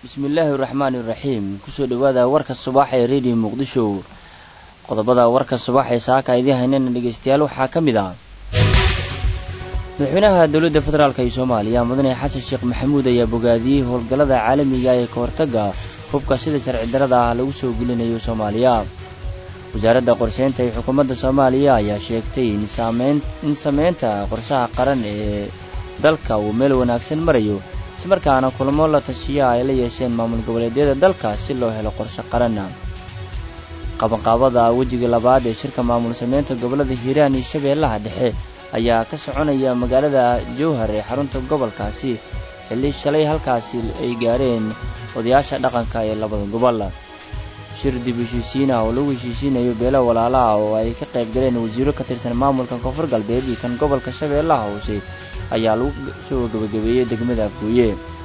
bismillaahi raxmaani iraxiim kusoo dhawaada warka subax ee radio muqdisho qodobada warka subax ee saaka idiin haynana dhegeystayaal waxaa ka mid ah madaxweynaha dowladda federaalk ee soomaaliya mudane xasan sheekh maxamuud ayaa bogaadiyey howlgallada caalamiga ee kahortagga hubka sida sharci darada ah lagu soo gelinayo soomaaliya wasaaradda qorsheynta ee xukuumadda soomaaliya ayaa sheegtay in sameynta qorshaha qaran ee dalka uu meel wanaagsan marayo ismarkaana kulamo la tashiya ay la yeesheen maamul goboleedyada dalka si loo helo qorshe qaranna qabanqaabada wejiga labaad ee shirka maamul sameynta gobollada hiiraan iyo shabeellaha dhexe ayaa ka soconaya magaalada jowhar ee xarunta gobolkaasi xilli shalay halkaasi ay gaareen odayaasha dhaqanka ee labada gobol shir dib heshiisiin ah oo lagu heshiisiinayo beelo walaala ah oo ay ka qayb galeen wasiiro ka tirsan maamulka koonfur galbeed iyo kan gobolka shabeellaha hoose ayaa lagu soo gabagabeeyey degmada afgooye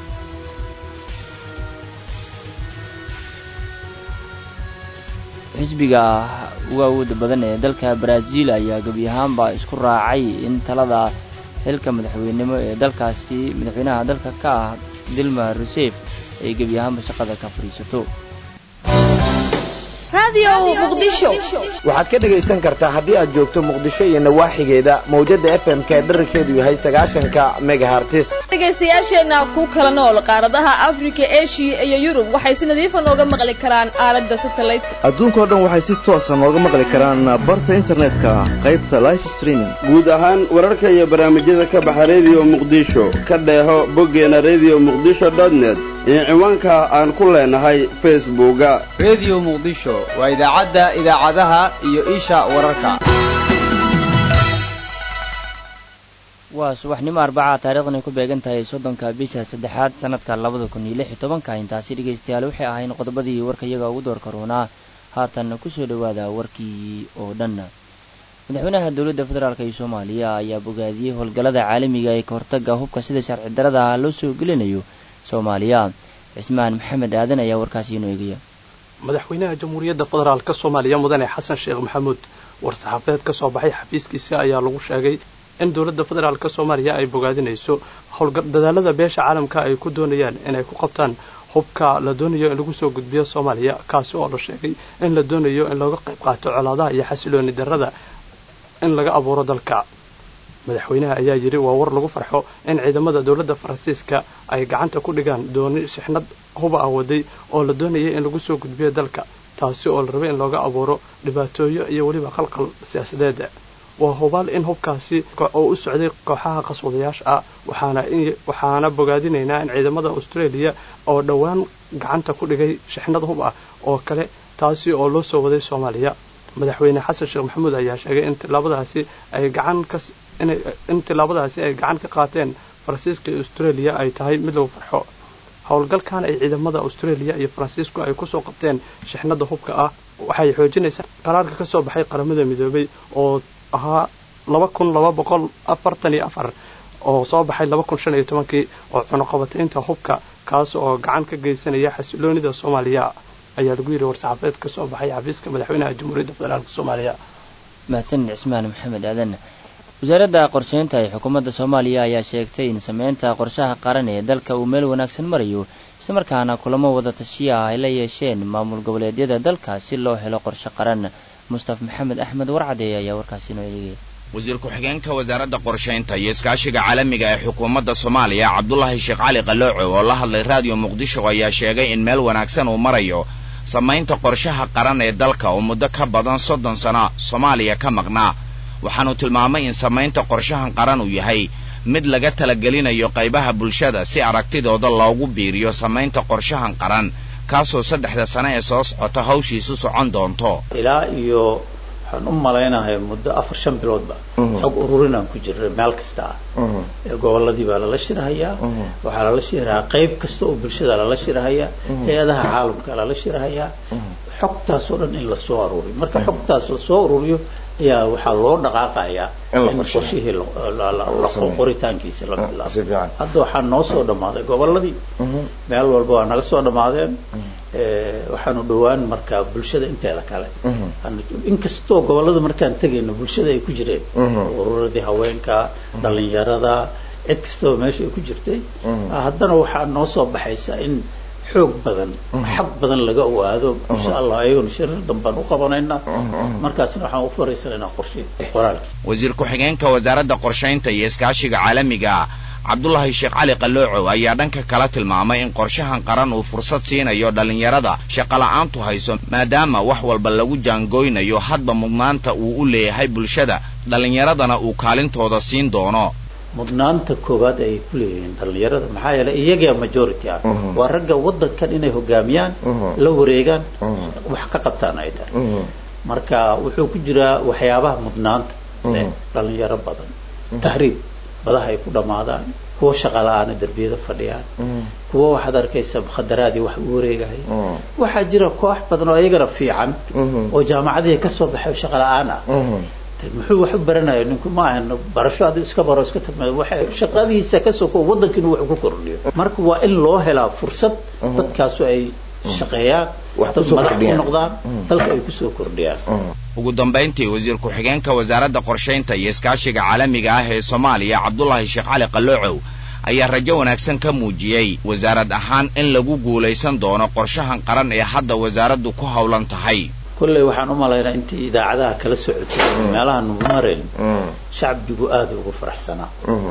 xisbiga ugu awooda badan ee dalka baraaziil ayaa gebi ahaanba isku raacay in talada xilka madaxweynimo ee dalkaasi madaxweynaha dalka ka ah dilma rusef ay gebi ahaanba shaqada ka fadhiisato waxaad ka dhegaysan kartaa haddii aad joogto muqdisho iyo nawaaxigeeda mawjadda f m ka dherarkeedu yahay sagaashanka megahartis dhegaystayaasheenna ku kala nool qaaradaha afrika eshiya iyo yurub waxay si nadiifa nooga maqli karaan aaladda satelliteka adduunkao dhan waxay si toosa nooga maqli karaan barta internetka qaybta life streaming guud ahaan wararka iyo barnaamijyada ka baxa rediyo muqdisho ka dheeho boggeena rediyo muqdisho dotnet iyo ciwaanka aan ku leenahay facebooka rediyo muqdisho waa idaacadda idaacadaha iyo isha wararka waa subaxnimo arbaca taariikhdan ay ku beegan tahay soddonka bisha saddexaad sanadka labada kun iyo lix iyo tobanka intaasi dhegaystayaal waxay ahayn qodobadii warka iyaga ugu door karoonaa haatan kusoo dhowaada warkii oo dhan madaxweynaha dowladda federaalk ee soomaaliya ayaa bogaadiyey howlgallada caalamiga ee kahortagga hubka sida sharci darada ah loo soo gelinayo soomaaliya cismaan maxamed aadan ayaa warkaasi inoo eegaya madaxweynaha jamhuuriyadda federaalka soomaaliya mudane xasan sheekh maxamuud war-saxaafadeed ka soo baxay xafiiskiisa ayaa lagu sheegay in dowladda federaalka soomaaliya ay bogaadinayso howlgadadaalada beesha caalamka ay ku doonayaan inay ku qabtaan hubka la doonayo in lagu soo gudbiyo soomaaliya kaasi oo la sheegay in la doonayo in looga qayb qaato colaadaha iyo xasilooni darrada in laga abuuro dalka madaxweynaha ayaa yidhi waa war lagu farxo in ciidamada dowladda faransiiska ay gacanta ku dhigaan dooni sixnad huba ah waday oo la doonayay in lagu soo gudbiyo dalka taasi oo la rabay in looga abuuro dhibaatooyo iyo weliba qalqal siyaasadeed waa hubaal in hubkaasi oo u socday kooxaha qaswadayaasha ah waxaana bogaadinaynaa in ciidamada australia oo dhowaan gacanta ku dhigay shixnad hub ah oo kale taasi oo loo soo waday soomaaliya madaxweyne xasan sheekh maxamuud ayaa sheegay in tilaabadaasi ay gacan ka in tilaabadaasi ay gacan ka qaateen faransiiska iyo australia ay tahay mid lagu farxo howlgalkan ay ciidamada australia iyo faransiisku ay kusoo qabteen shixnada hubka ah waxay xoojinaysaa qaraarka ka soo baxay qaramada midoobay oo ahaa laba kun laba boqol afartan iyo afar oo soo baxay laba kun shan iyo tobankii oo cunuqabataynta hubka kaas oo gacan ka geysanaya xasiloonida soomaaliya ayaa lagu yidhi war-saxaafadeed ka soo baxay xafiiska madaxweynaha jamhuuriyadda federaalk soomaaliya mahadsan cismaan maxamed aadan wasaaradda qorsheynta ee xukuumadda soomaaliya ayaa sheegtay in sameynta qorshaha qaran ee dalka uu meel wanaagsan marayo islamarkaana kulamo wada tashiya ah ay la yeesheen maamul goboleedyada dalka si loo helo qorshe qaran mustaf maxamed axmed warcadeey ayaa warkaasi inoo eegaya wasiir ku-xigeenka wasaaradda qorshaynta iyo iskaashiga caalamiga ee xukuumadda soomaaliya cabdulaahi sheekh cali qalooco oo la hadlay raadiyo muqdisho ayaa sheegay in meel wanaagsan uu marayo samaynta qorshaha qaran ee dalka oo muddo ka badan soddon sano soomaaliya ka maqnaa waxaanu tilmaamay in samaynta qorshahan qaran uu yahay mid laga talagelinayo qaybaha bulshada si aragtidooda loogu biiriyo samaynta qorshahan qaran kaasoo saddexda sane ee soo socota hawshiisu socon doonto ilaa iyo waxaan u malaynahay muddo afar shan biloodba xog ururinaan ku jirnay meel kasta ah goboladii baa lala shirhayaa waxaa lala shirhayaa qayb kasta oo bulshada lala shirhayaa hay-adaha caalamka lala shirhayaa xogtaasoo dhan in lasoo aruuriyo marka xogtaas lasoo ururiyo ayaa waxaa loo dhaqaaqayaa in qorshihii qoritaankiisa la bilaabo hadda waxaa noo soo dhammaaday goboladii meel walba waa naga soo dhammaadeen waxaanu dhowaan markaa bulshada inteeda kale inkastoo gobolada markaan tegayno bulshada ay ku jireen ururadii haweenka dhalinyarada cid kastaba meesha ay ku jirtay haddana waxaa noo soo baxaysa in xoog badan xaq badan laga ogaado insha allah ayaguna shirar danbaan u qabanaynaa markaasna waxaan u fariisanaynaa qorshe qoraalki wasiir ku-xigeenka wasaaradda qorshaynta iyo iskaashiga caalamiga ah cabdulaahi sheekh cali qaloocow ayaa dhanka kala tilmaamay in qorshahan qaran uu fursad siinayo dhallinyarada shaqola'aantu hayso maadaama wax walba lagu jaangoynayo hadba mudnaanta uu u leeyahay bulshada dhallinyaradana uu kaalintooda siin doono mudnaanta koowaad ay ku leeyihiin dhallinyarada maxaa yeelay iyagaa majority ah waa ragga waddankan inay hogaamiyaan la wareegaan wax ka qabtaan ay tahay marka wuxuu ku jiraa waxyaabaha mudnaanta leh dhallinyaro badan tahriib badaha ay ku dhammaadaan kuwa shaqa la-aana derbiyada fadhiyaan kuwa waxaad arkaysa mukhadaraadii wax u wareegaya waxaa jira koox badan oo iyagana fiican oo jaamacadihii kasoo baxay oo shaqa la-aan ah muxuu wax u baranaya ninku ma ahan barasho adi iska baro iska tagma waxa shaqadiisa ka soko waddanka inuu wax ku kordhiyo marka waa in loo helaa fursad dadkaasu ay shaqeeyaan dad madax u noqdaan dalka ay kusoo kordhiyaan ugu dambayntii wasiir ku-xigeenka wasaaradda qorshaynta iyo iskaashiga caalamiga ah ee soomaaliya cabdulaahi sheekh cali qaloocow ayaa rajo wanaagsan ka muujiyey wasaarad ahaan in lagu guulaysan doono qorshahan qaran ee hadda wasaaraddu ku howlan tahay kolley waxaan u malaynaa intii idaacadaha kala socotay meelaha nugu marayn shacbigu aada ugu faraxsanaa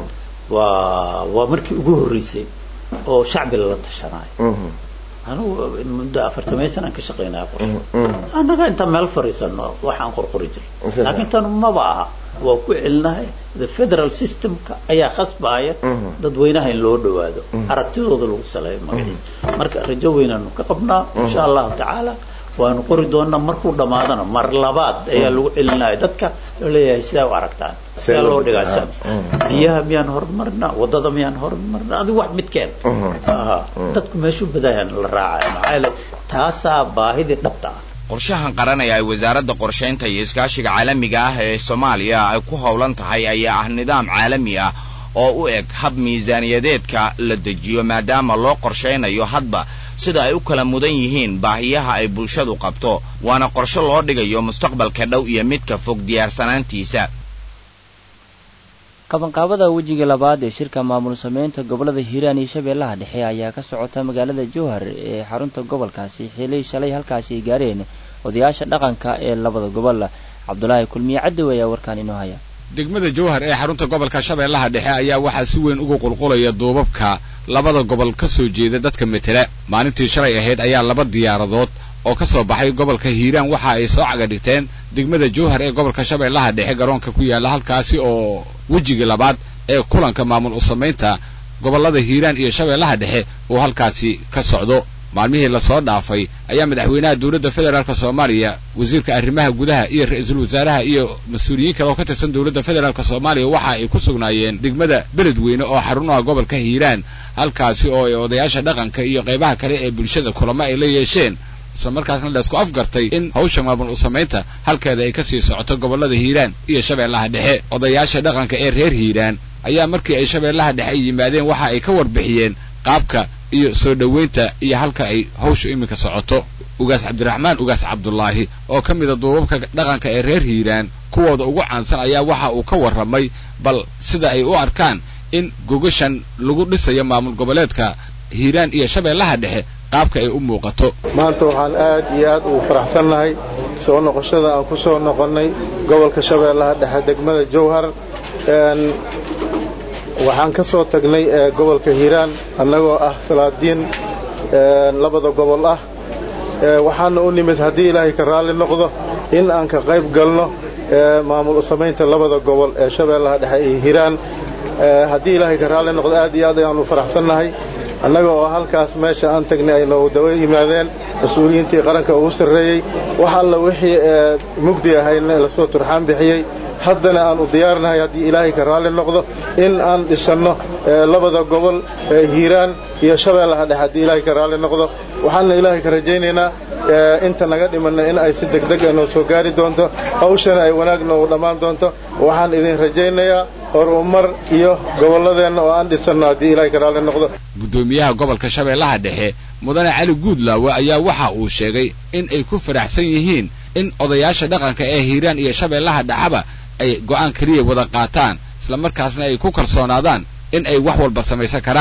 waa waa markii ugu horreysay oo shacbi lala tashanaayo anugu muddo afartamay sanaan ka shaqaynaya qorshe annaga intaan meel fariisano waxaan qorqori jiray laakiin tan maba aha waa ku celinahay the federal systemka ayaa khasbaaya dadweynaha in loo dhawaado aragtidooda lagu saleeyo magaciisa marka rajo weynaanu ka qabnaa insha allahu tacaala waanu qori doonaa markuu dhammaadana mar labaad ayaa lagu celinaya dadka loo leeyahay sidaa u aragtaan sidaa loo dhigaasan biyaha miyaan horumarna wadada miyaan horumarna adigu wax midkeen dadku meeshuu badayaan la raacaya maxaa yeele taasaa baahidii dhabta ah qorshahan qaran ee ay wasaaradda qorshaynta iyo iskaashiga caalamiga ah ee soomaaliya ay ku howlan tahay ayaa ah nidaam caalami ah oo u eg hab miisaaniyadeedka la dejiyo maadaama loo qorshaynayo hadba sida ay u kala mudan yihiin baahiyaha ay bulshadu qabto waana qorshe loo dhigayo mustaqbalka dhow iyo midka fog diyaarsanaantiisa qabanqaabada wejiga labaad ee shirka maamul sameynta gobollada hiiraan iyo shabeellaha dhexe ayaa ka socota magaalada jowhar ee xarunta gobolkaasi xilay shalay halkaasi ay gaareen odayaasha dhaqanka ee labada gobol cabdulaahi kulmiye cadow ayaa warkaan inoo haya degmada jowhar ee xarunta gobolka shabeellaha dhexe ayaa waxaa si weyn ugu qulqulaya duubabka labada gobol ka soo jeeda dadka metela maalintii shalay ahayd ayaa laba diyaaradood oo ka soo baxay gobolka hiiraan waxa ay soo caga dhigteen degmada jowhar ee gobolka shabeellaha dhexe garoonka ku yaalla halkaasi oo wejigii labaad ee kulanka maamul u samaynta gobollada hiiraan iyo shabeellaha dhexe uu halkaasi ka socdo maalmihii lasoo dhaafay ayaa madaxweynaha dowladda federaalk soomaaliya wasiirka arrimaha gudaha iyo ra-iisul wasaaraha iyo mas-uuliyiin kale oo ka tirsan dowladda federaalk soomaaliya waxa ay ku sugnaayeen degmada beledweyne oo xarunaha gobolka hiiraan halkaasi oo ay odayaasha dhaqanka iyo qaybaha kale ee bulshada kulamo ay la yeesheen isla markaasna la isku afgartay in hawsha maamul u samaynta halkeeda ay kasii socoto gobollada hiiraan iyo shabeellaha dhexe odayaasha dhaqanka ee reer hiiraan ayaa markii ay shabeellaha dhexe ay yimaadeen waxa ay ka warbixiyeen qaabka iyo soo dhoweynta iyo halka ay hawsha iminka socoto ugaas cabdiraxmaan ugaas cabdulaahi oo ka mida duubabka dhaqanka ee reer hiiraan kuwooda ugu caansan ayaa waxa uu ka warramay bal sida ay u arkaan in gogashan lagu dhisayo maamul goboleedka hiiraan iyo shabeellaha dhexe qaabka ay u muuqato maanta waxaan aad iyo aad ugu faraxsannahay soo noqoshada aan ku soo noqonnay gobolka shabeellaha dhexe degmada jowhar waxaan ka soo tagnay gobolka hiiraan annagoo ah salaadiin labada gobol ah waxaana u nimid haddii ilaahay ka raalli noqdo in aan ka qayb galno maamul u samaynta labada gobol ee shabeellaha dhexe iyo hiiraan haddii ilaahay ka raalli noqdo aad iyo aad ayaanu faraxsannahay annaga oo halkaas meesha aan tagnay ay noogu dawa yimaadeen mas-uuliyiintii qaranka ugu sarreeyey wax alla wixii mugdi ahayna lasoo turxaan bixiyey haddana aan u diyaarnahay haddii ilaahay ka raalli noqdo in aan dhisanno labada gobol hiiraan iyo shabeellaha dhexe haddii ilaahay ka raalli noqdo waxaana ilaahay ka rajaynaynaa inta naga dhimanna in ay si degdeg ah noo soo gaari doonto hawshana ay wanaag noogu dhammaan doonto waxaan idin rajaynayaa horumar iyo gobolladeenna oo aan dhisanno haddii ilaahay ka raalli noqdo guddoomiyaha gobolka shabeellaha dhexe mudane cali guudlaawe ayaa waxa uu sheegay in ay ku faraxsan yihiin in odayaasha dhaqanka ee hiiraan iyo shabeellaha dhexaba ay go'aan keliya wada qaataan isla markaasna ay ku kalsoonaadaan in ay wax walba samaysan karaan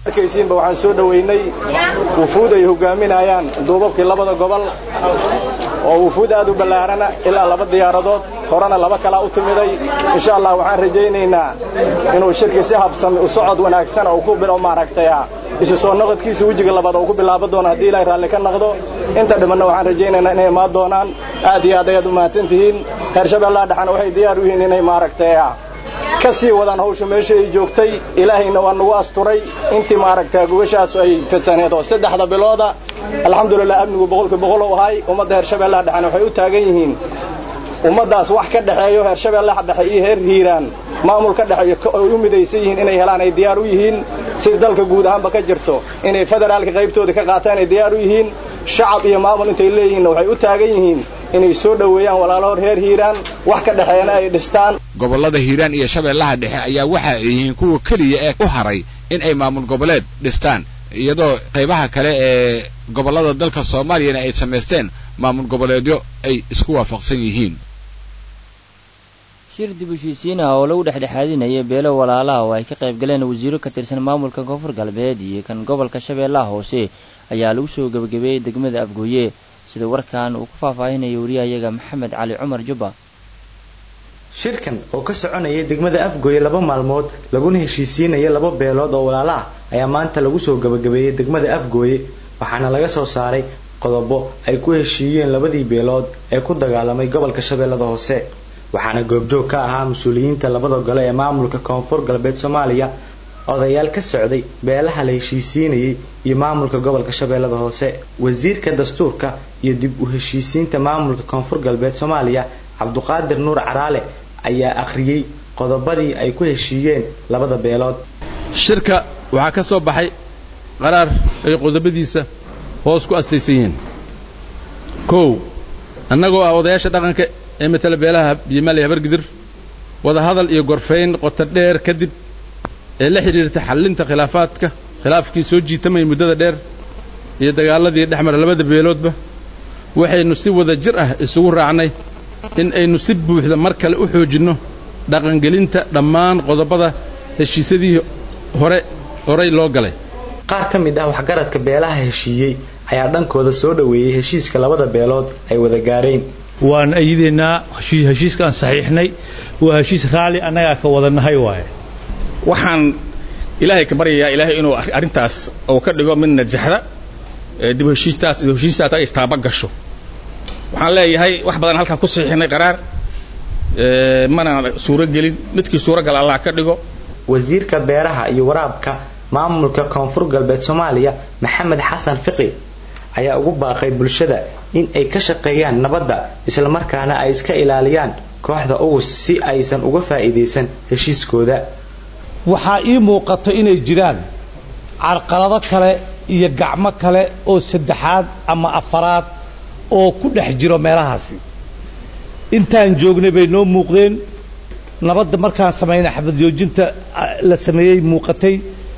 arkaysiinba waxaan soo dhoweynay wufuud ay hogaaminayaan duubabkii labada gobol oo wufuud aad u ballaarana ilaa laba diyaaradood horena laba kalaa u timiday insha allah waxaan rajaynaynaa inuu shirki si habsami u socod wanaagsan oo ku bilo maaragtay isu soo noqodkiisa wejiga labaad oo ku bilaabo doono haddii ilaahay raalli ka noqdo inta dhimanna waxaan rajaynaynaa inay imaan doonaan aad iyo aad ayaad u mahadsan tihiin reer shabeellaha dhexana waxay diyaar u yihiin inay maaragtay ka sii wadaan hawsha meesha ay joogtay ilaahayna waa nagu asturay intii maaragtay gogashaasu ay fidsaneed oo saddexda bilooda alxamdulilah amnigu boqolkii boqol u ahay ummadda heer shabeellaha dhexana waxay u taagan yihiin ummaddaas wax ka dhexeeyo heer shabeellaha dhexe iyo heer hiiraan maamul ka dhexeeyo ay u midaysan yihiin inay helaan ay diyaar u yihiin sida dalka guud ahaanba ka jirto inay federaalka qaybtooda ka qaataan ay diyaar u yihiin shacab iyo maamul intay leeyihiinna waxay u taagan yihiin inay soo dhoweeyaan walaalahoor reer hiiraan wax ka dhexeeyana ay dhistaan gobollada hiiraan iyo shabeellaha dhexe ayaa waxa ay yihiin kuwa keliya ee u haray in ay maamul goboleed dhistaan iyadoo qaybaha kale ee gobollada dalka soomaaliyana ay samaysteen maamul goboleedyo ay isku waafaqsan yihiin shir dib u heshiisiin ah oo lagu dhexdhexaadinaya beelo walaalaha oo ay ka qayb galeen wasiiro ka tirsan maamulka koonfur galbeed iyo kan gobolka shabeellaha hoose ayaa lagu soo gebagabeeyey degmada afgooye sida warkan uu ku faahfaahinaya wariyahayaga maxamed cali cumar jubba shirkan oo ka soconaya degmada afgooye laba maalmood laguna heshiisiinaya laba beelood oo walaala ah ayaa maanta lagu soo gebagabeeyey degmada afgooye waxaana laga soo saaray qodobo ay ku heshiiyeen labadii beelood ee ku dagaalamay gobolka shabeellada hoose waxaana goobjoog ka ahaa mas-uuliyiinta labada gole ee maamulka koonfur galbeed soomaaliya odayaal ka socday beelaha la heshiisiinayay iyo maamulka gobolka shabeellada hoose wasiirka dastuurka iyo dib u heshiisiinta maamulka koonfur galbeed soomaaliya cabduqaadir nuur caraale ayaa akhriyey qodobadii ay ku heshiiyeen labada beelood shirka waxaa ka soo baxay qaraar ay qodobadiisa hoos ku astaysan yihiin kow annagoo ah odayaasha dhaqanka ee matala beelaha biimaal iyo habargidir wadahadal iyo gorfayn qoto dheer kadib ee la xidhiirta xallinta khilaafaadka khilaafkii soo jiitamaya muddada dheer iyo dagaaladii dhex mara labada beeloodba waxaynu si wada jir ah isugu raacnay in aynu si buuxda mar kale u xoojinno dhaqangelinta dhammaan qodobada heshiisyadii hore horay loo galay qaar ka mid ah waxgaradka beelaha heshiiyey ayaa dhankooda soo dhoweeyey heshiiska labada beelood ay wada gaareen waan ayidaynaa heshiiskaan saxiixnay waa heshiis raalli annagaa ka wadanahay waaye waxaan ilaahay ka baryayaa ilaahay inuu arrintaas uu ka dhigo mid najaxda dib heshiistaas dib heshiistaas ay istaaba gasho waxaan leeyahay wax badan halkan ku saxiixnay qaraar mana suuro gelin midkii suuragal allah ka dhigo wasiirka beeraha iyo waraabka maamulka koonfur galbeed soomaaliya maxamed xasan fiqi ayaa ugu baaqay bulshada in ay ka shaqeeyaan nabadda islamarkaana ay iska ilaaliyaan kooxda ugus si aysan uga faa'iidaysan heshiiskooda waxaa ii muuqato inay jiraan carqalado kale iyo gacmo kale oo saddexaad ama afaraad oo ku dhex jiro meelahaasi intaan joognay bay noo muuqdeen nabadda markaan samaynay xabad joojinta la sameeyey muuqatay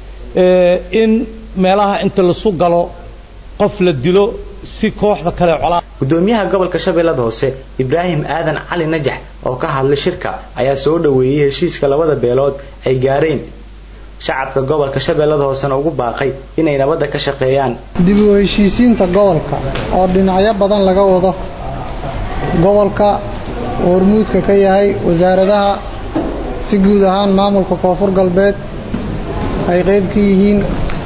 in meelaha inta lasu galo qof la dilo si kooxda kale colaa gudoomiyaha gobolka shabeellada hoose ibraahim aadan cali najax oo ka hadlay shirka ayaa soo dhoweeyey heshiiska labada beelood ay gaareen shacabka gobolka shabeellada hoosena ugu baaqay inay nabadda ka shaqeeyaan dib u heshiisiinta gobolka oo dhinacyo badan laga wado gobolka oo hormuudka ka yahay wasaaradaha si guud ahaan maamulka koonfur galbeed ay qayb ka yihiin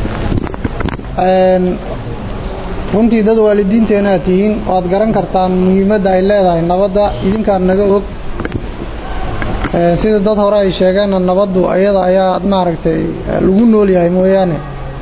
runtii dad waalidiinteena aad tihiin waad garan kartaan muhiimadda ay leedahay nabadda idinkaan naga og sida dad hore ay sheegeenna nabaddu iyada ayaa maaragtay lagu nool yahay mooyaane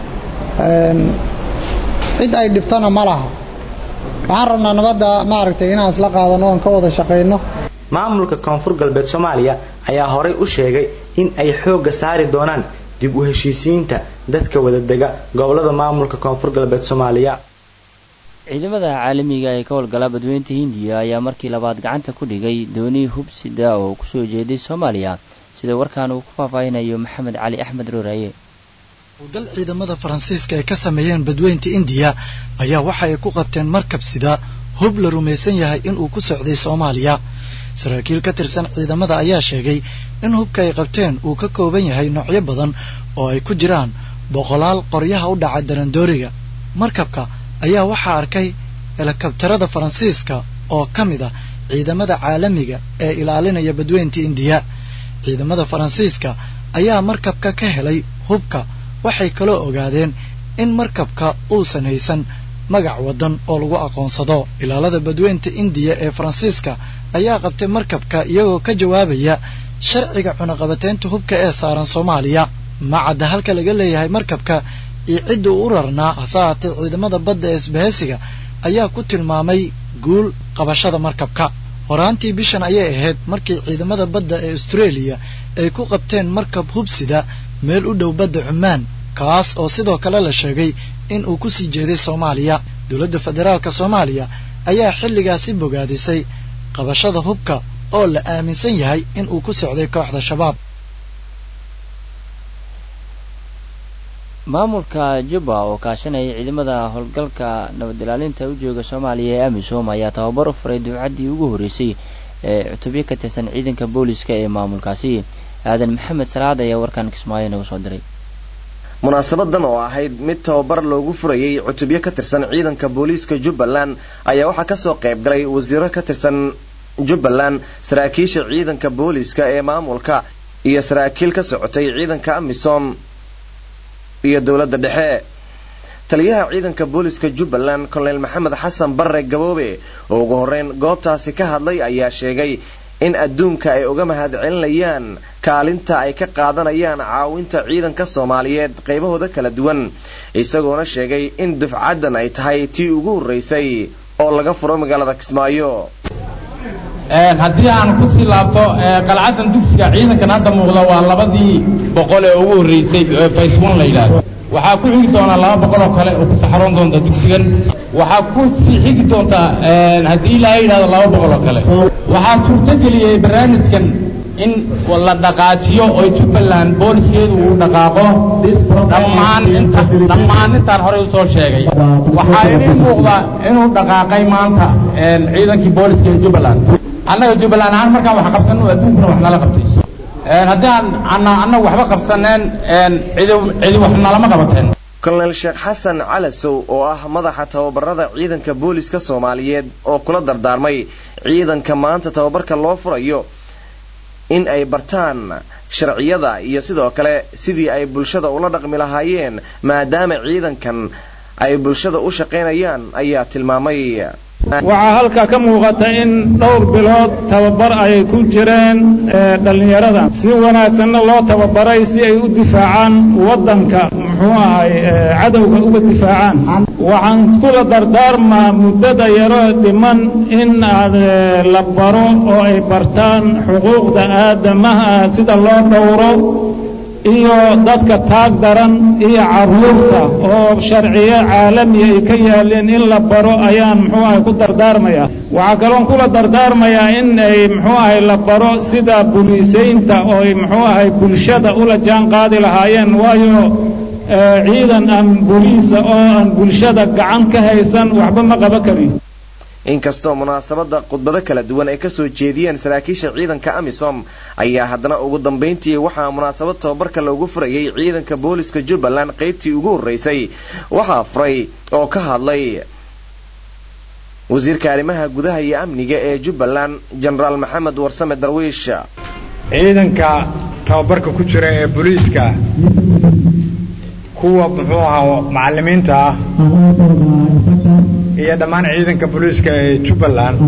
cid ay dhibtana ma laha waxaan rabnaa nabadda maaragtay inaan isla qaadano oon ka wada shaqayno maamulka koonfur galbeed soomaaliya ayaa horay u sheegay in ay xoogga saari doonaan dib u heshiisiinta dadka wada dega gobolada maamulka koonfur galbeed soomaaliya ciidamada caalamiga ee ka howlgala badweynta hindiya ayaa markii labaad gacanta ku dhigay dooni hubsida oo kusoo jeeday soomaaliya sida warkaan uu ku faahfaahinayo maxamed cali axmed rooraye dal ciidamada faransiiska ay ka sameeyeen badweynta indiya ayaa waxa ay ku qabteen markab sida hub la rumaysan yahay inuu ku socday soomaaliya saraakiil ka tirsan ciidamada ayaa sheegay in hubka ay qabteen uu ka kooban yahay noocyo badan oo ay ku jiraan boqolaal qoryaha u dhaca darandooriga markabka ayaa waxaa arkay helikabtarada faransiiska oo ka mid ah ciidamada caalamiga ee ilaalinaya badweynta indiya ciidamada faransiiska ayaa markabka ka helay hubka waxay kaloo ogaadeen in markabka uusan haysan magac waddan oo lagu aqoonsado ilaalada badweynta indiya ee faransiiska ayaa qabtay markabka iyagoo ka jawaabaya sharciga cunaqabateynta hubka ee saaran soomaaliya ma cadda halka laga leeyahay markabka iyo cidda uu u rarnaa hase haatee ciidamada badda ee isbahaysiga ayaa ku tilmaamay guul qabashada markabka horaantii bishan ayay ahayd markii ciidamada badda ee austraeliya ay ku qabteen markab hubsida meel u dhow badda cumaan kaas oo sidoo kale la sheegay in uu ku sii jeeday soomaaliya dowladda federaalka soomaaliya ayaa xilligaasi bogaadisay qabashada hubka oo la aaminsan yahay in uu ku socday kooxda shabaab maamulka jubba oo kaashanaya ciidamada howlgalka nabad ilaalinta u jooga soomaaliya ee amisom ayaa tababar u furay dufcaddii ugu horreysay ee cutubyo ka tirsan ciidanka booliska ee maamulkaasi aadan maxamed salaad ayaa warkan kismaayo nagu soo diray munaasabadan oo ahayd mid tababar loogu furayey cutubyo ka tirsan ciidanka booliiska jubbaland ayaa waxaa kasoo qayb galay wasiiro ka tirsan jubbaland saraakiisha ciidanka booliiska ee maamulka iyo saraakiil ka socotay ciidanka amisom iyo dowladda dhexe taliyaha ciidanka booliiska jubbaland kolonel maxamed xasan barre gaboobe oo ugu horreyn goobtaasi ka hadlay ayaa sheegay in adduunka ay uga mahadcelinayaan kaalinta ay ka qaadanayaan caawinta ciidanka soomaaliyeed qaybahooda kala duwan isagoona sheegay in dufcaddan ay tahay tii ugu horreysay oo laga furo magaalada kismaayo haddii aan ku sii laabto qalcadan dugsiga ciidankan hadda muuqda waa labadii boqol ee ugu horreysay face one la yidhaahdo waxaa ku xigi doonaa laba boqol oo kale oo ku saxaroon doonta dugsigan waxaa ku sii xigi doontaa haddii ilaahay yidhahdo laba boqol oo kale waxaa suurto geliyey barnaamijkan in la dhaqaajiyo oo jubbaland booliskeedu uu dhaqaaqo dhammaan inta dhammaan intaan horey usoo sheegay waxaa idin muuqda inuu dhaqaaqay maanta ciidankii booliska ee jubbaland annaga jubbaland ahaan markaan wax qabsanno adduunkuna wax nala qabtay haddii aan annagu waxba qabsaneen cidi cidi wax nalama qabateen kolonel sheekh xasan calasow oo ah madaxa tababarada ciidanka booliska soomaaliyeed oo kula dardaarmay ciidanka maanta tababarka loo furayo in ay bartaan sharciyada iyo sidoo kale sidii ay bulshada ula dhaqmi lahaayeen maadaama ciidankan ay bulshada u shaqaynayaan ayaa tilmaamay waxaa halkaa ka muuqata in dhowr bilood tababar ay ku jireen dhallinyarada si wanaagsanna loo tababaray si ay u difaacaan waddanka muxuu ahay cadowga uga difaacaan waxaan kula dardaarmaa muddada yaro dhiman in aad la baro oo ay bartaan xuquuqda aadamaha sida loo dhowro iyo dadka taag daran iyo carruurta oo sharciyo caalami ay ka yaaleen in la baro ayaan muxuu ahay ku dardaarmayaa waxaa kaloon kula dardaarmayaa in ay muxuu ahay la baro sida buliisaynta oo ay muxuu ahay bulshada ula jaan qaadi lahaayeen waayo ciidan aan buliisa oo aan bulshada gacan ka haysan waxba ma qaban kariyo inkastoo munaasabadda khudbado kala duwan ay kasoo jeediyeen saraakiisha ciidanka amisom ayaa haddana ugu dambayntii waxaa munaasabad tababarka loogu furayay ciidanka booliska jubbaland qaybtii ugu horreysay waxaa furay oo ka hadlay wasiirka arrimaha gudaha iyo amniga ee jubbaland jenaraal maxamed warsame darwiish ciidanka tababarka ku jira ee booliiska kuwa muxuu ahaa macallimiinta ah iyo dhammaan ciidanka booliiska ee jubbaland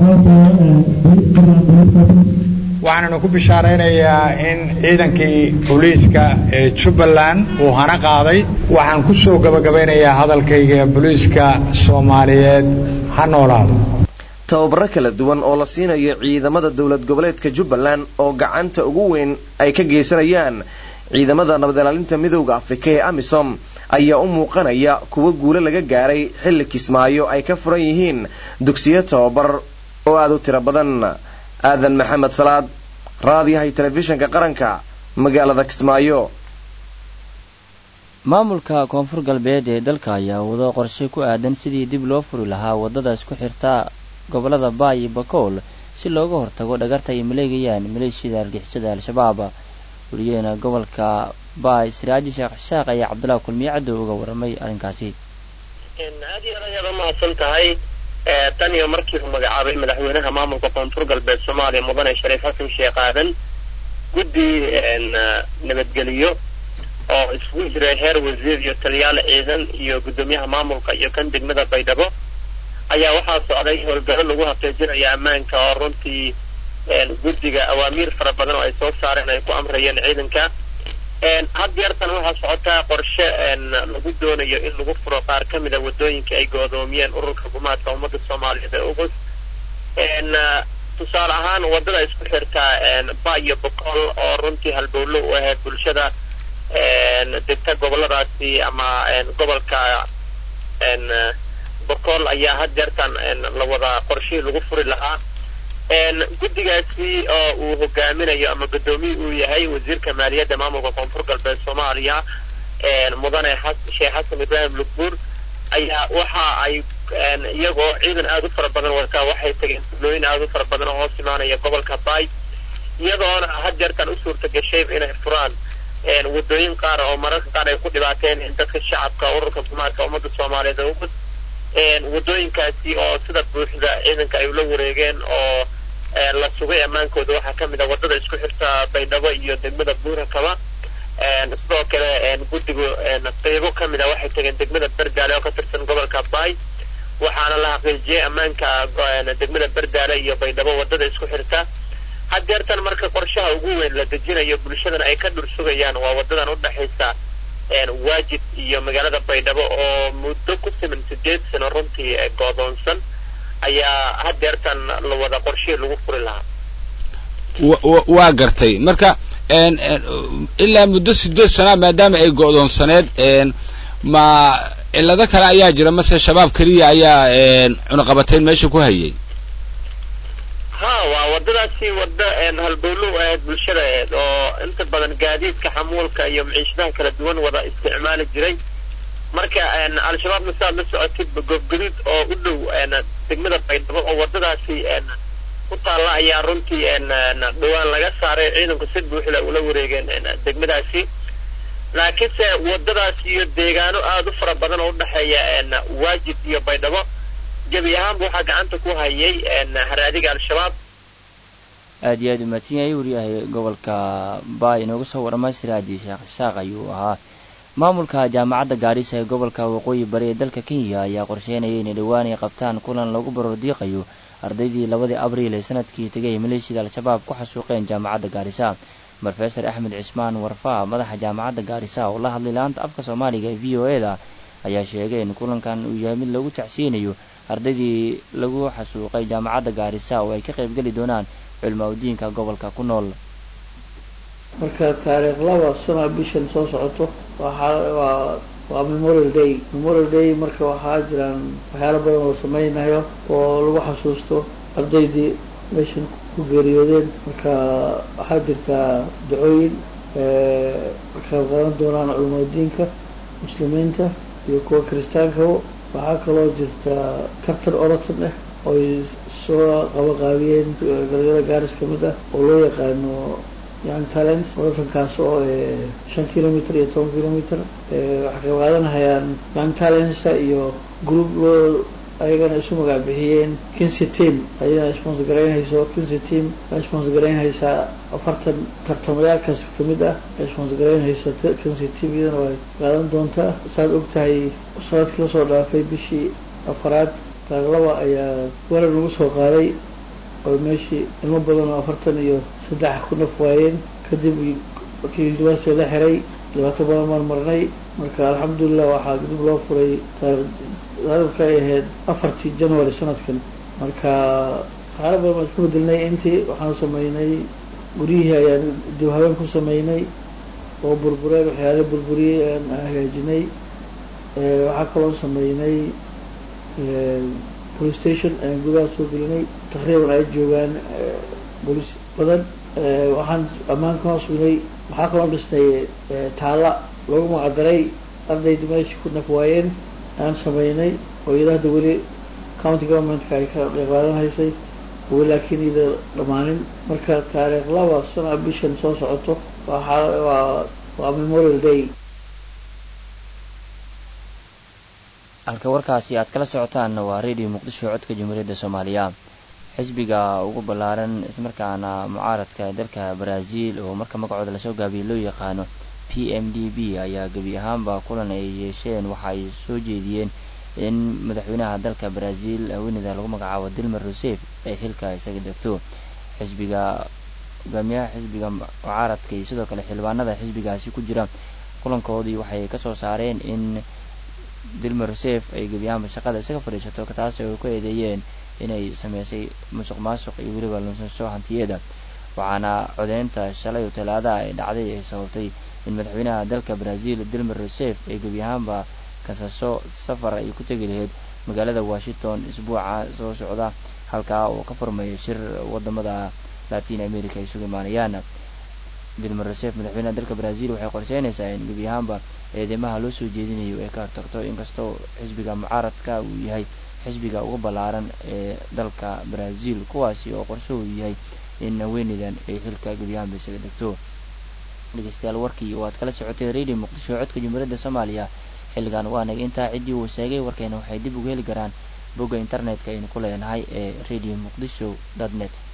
waxaananu ku bishaaraynayaa in ciidankii booliiska ee jubbaland uu hana qaaday waxaan ku soo gabagabaynayaa hadalkayga booliiska soomaaliyeed ha noolaado tababaro kala duwan oo la siinayo ciidamada dowlad goboleedka jubbaland oo gacanta ugu weyn ay ka geysanayaan ciidamada nabad ilaalinta midowda afrika ee amisom ayaa u muuqanaya kuwo guulo laga gaaray xilli kismaayo ay ka furan yihiin dugsiyo tababar oo aada u tiro badan aadan maxamed salaad raadiyahay telefishinka qaranka magaalada kismaayo maamulka koonfur galbeed ee dalka ayaa wado qorshe ku aadan sidii dib loo furi lahaa waddadaas ku xirta gobollada baay iyo bakool si looga hortago dhagarta ay maleegayaan maleeshiyada argixisada al-shabaab weliyeena gobolka baay siraaji sheekh ishaaq ayaa cabdullahi kulmiye caddow uga warramay arrinkaasi aad iyo aad ayaad u mahadsan tahay tan iyo markii uu magacaabay madaxweynaha maamulka koonfur galbeed soomaaliya mudane shariif xasan sheekh aadan guddi nabadgeliyo oo isugu jiray heer wasiir iyo taliyaal ciidan iyo guddoomiyaha maamulka iyo kan degmada baydhabo ayaa waxaa socday howlgallo lagu xaqiijinaya ammaanka oo runtii guddiga awaamiir fara badan oo ay soo saareen ay ku amrayeen ciidanka had yeertan waxaa socotaa qorshe lagu doonayo in lagu furo qaar ka mida waddooyinka ay goodoomiyeen ururka gumaadka ummadda soomaaliyeed ee ugus tusaale ahaan waddada isku xirtaa ba iyo boqol oo runtii halbowlo u ahayd bulshada degta goboladaasi ama gobolka boqol ayaa had jeertan la wada qorshihii lagu furi lahaa guddigaasi oo uu hogaaminayo ama guddoomiye uu yahay wasiirka maaliyadda maamulka koonfur galbeed soomaaliya mudane sheekh xasan ibraahim lugbuur ayaa waxa ay iyagoo ciidan aada u fara badan wataa waxay tageen tuulooyin aada u fara badan oo hoos imaanaya gobolka baay iyadoona had jeertan u suurta gashay inay furaan waddooyin qaar oo mararka qaar ay ku dhibaateen dadka shacabka ururka gumaadka ummadda soomaaliyeed ee ugus waddooyinkaasi oo sida buuxda ciidanka ay ula wareegeen oo la sugay ammaankooda waxaa ka mid a waddada isku xirta baydhabo iyo degmada buurakaba sidoo kale guddigu qeybo ka mid a waxay tageen degmada berdaale oo ka tirsan gobolka baay waxaana la xaqiijiyey ammaanka degmada berdaale iyo baydhabo waddada isku xirta haddeertan marka qorshaha ugu weyn la dejinayo bulshadan ay ka dhur sugayaan waa waddadan u dhexaysa waajid iyo magaalada baydhabo oo muddo ku siman sideed sano runtii goodoonsan ayaa haddeertan la wada qorshihii lagu furi lahaa waa gartay marka ilaa muddo sideed sanaa maadaama ay go'doonsaneed ma cillado kale ayaa jira mase shabaab keliya ayaa cunaqabatayn meesha ku hayay ha waa waddadaasi wadda halbowlo u ahayd bulshada aheed oo inta badan gaadiidka xamuulka iyo maciishadaha kala duwan wada isticmaali jiray marka al-shabaabna sidaad la socotid goobgaduud oo u dhow degmada baydhabo oo waddadaasi ku taalla ayaa runtii dhowaan laga saaray ciidanku si buuxda ula wareegeen degmadaasi laakiinse waddadaas iyo deegaano aada u fara badan oo udhexeeya waajid iyo baydhabo gebi ahaanba waxaa gacanta ku hayay haraadiga al-shabaab aad iyo aad umaadsan yahay wariyahay gobolka baay inooga soo warramay siraaji sheekh ishaaq ayuu ahaa maamulka jaamacadda gaarisa ee gobolka waqooyi bari ee dalka kenya ayaa qorsheynaya inay dhowaan ay qabtaan kulan lagu barordiiqayo ardaydii labadii abriil ee sanadkii tegay maleeshiyada al-shabaab ku xasuuqeen jaamacadda gaarisa brofesor axmed cismaan warfaa madaxa jaamacadda gaarisa oo la hadlay laanta afka soomaaliga ee v o e da ayaa sheegay in kulankan uu yahay mid lagu tacsiinayo ardaydii lagu xasuuqay jaamacadda gaarisa oo ay ka qaybgeli doonaan culmaa udiinka gobolka ku nool marka taariikh laba sana bishan soo socoto waxaa waa waa memorial day memorial day marka waxaa jiraan waxyaalo badan oo sameynayo oo lagu xasuusto ardaydii meeshan ku geeriyoodeen marka waxaa jirtaa dacooyin ka qayb qaadan doonaan culmaa udiinka muslimiinta iyo kuwa kiristaankaba waxaa kaloo jirta tartan orotan ah ooy soo qabaqaabiyeen galgala gaaris ka mid ah oo loo yaqaano young talents orotankaas oo shan kilometer iyo toban kilometer waxay qayb qaadanahayaan young talentsa iyo group loo ayagana isu magac bixiyeen kinsy team ayadana sponsor garaynhayso kinsy team a sponsor garaynhaysaa afartan tartamayaalkaas kamid ah ay sponsor garaynhaysa kinsy team iyadana way qaadan doontaa saad og tahay sanadkii lasoo dhaafay bishii afaraad taaglaba ayaa weerar lagu soo qaaday oo meeshii ilmo badan oo afartan iyo saddex ku naf waayeen kadib markii university la xiray dhibaato badan maan marnay marka alxamdulilah waxaa dib loo furay taariikhka ay ahayd afartii january sanadkan marka waxyaala badan baan isku bedelnay intii waxaan sameynay guryihii ayaan dib habeen ku sameynay oo burbureen waxyaala burburiyey aan hagaajinay waxaa kaloo sameynay police station ayaan gudaha soo gelinay taqriiban ay joogaan booliis badan waxaan ammaanka sugnay waxaa kaloo dhisnay taalla loogu magacdaray ardayda meesha ku naf waayeen aan sameynay oo iyada hadda weli county governmentka ay ka qeyb qaadan haysay weli laakiin ida dhammaanin marka taariikh laba sana bishan soo socoto waa waa waa memorial day halka warkaasi aad kala socotaanna waa radio muqdisho codka jamhuuriyadda soomaaliya xisbiga ugu ballaaran islamarkaana mucaaradka dalka brazil oo marka magacooda lasoo gaabiyay loo yaqaano p m d b ayaa gebi ahaanba kulan ay yeesheen waxa ay soo jeediyeen in madaxweynaha dalka brazil haweeneyda lagu magacaabo dilmar rusef ay xilka isaga degto xisbiga hogaamiyaha xisbiga mucaaradka iyo sidoo kale xildhibaanada xisbigaasi ku jira kulankoodii waxay kasoo saareen in dilmar rusef ay gebi ahaanba shaqada isaga fadhiisato taas ay ku eedeeyeen inay sameysay musuq maasuq iyo weliba lunsasho hantiyeeda waxaana codeynta shalay oo talaadaha ay dhacday ay sababtay in madaxweynaha dalka brazil dilmar rusef ay gebi ahaanba kasaso safar ay ku tegi lahayd magaalada washington isbuuca soo socda halkaa oo ka furmaya shir wadamada latin america ay isugu imaanayaan dilmar rusef madaxweynaha dalka brazil waxay qorsheynaysaa in gebi ahaanba eedeymaha loo soo jeedinayo ay ka hortagto inkastoo xisbiga mucaaradka uu yahay xisbiga ugu ballaaran ee dalka brazil kuwaasi oo qorshahoodu yahay in haweeneydan ay xilka gebi ahaanba isaga degto dhegeystayaal warkii oo aad kala socotay radio muqdisho codka jamhuuriyadda soomaaliya xilligan waa nag intaa ciddii uu sheegay warkeena waxay dib ugu heli karaan bogga internetka aynu ku leenahay ee radio muqdisho dot net